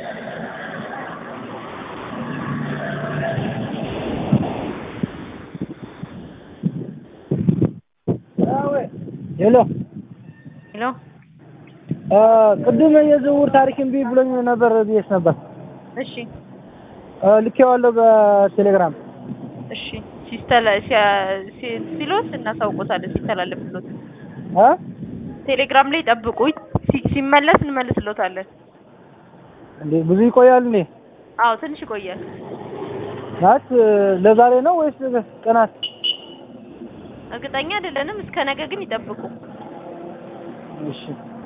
ሄሎ ሄሎ ቅድም የዝውውር ታሪክ እምቢ ብሎኝ ነበር ብዬሽ ነበር። እሺ ልኬዋለሁ በቴሌግራም። እሺ ሲስተላ ሲያ- ሲ- ሲሎት እናሳውቆታለን ሲተላለፍሎት እ ቴሌግራም ላይ ጠብቁኝ ሲ- ሲመለስ እንመልስሎታለን እንዴ ብዙ ይቆያል እንዴ? አዎ ትንሽ ይቆያል ናት ለዛሬ ነው ወይስ ቀናት? እርግጠኛ አይደለንም እስከ ነገ ግን ይጠብቁ እሺ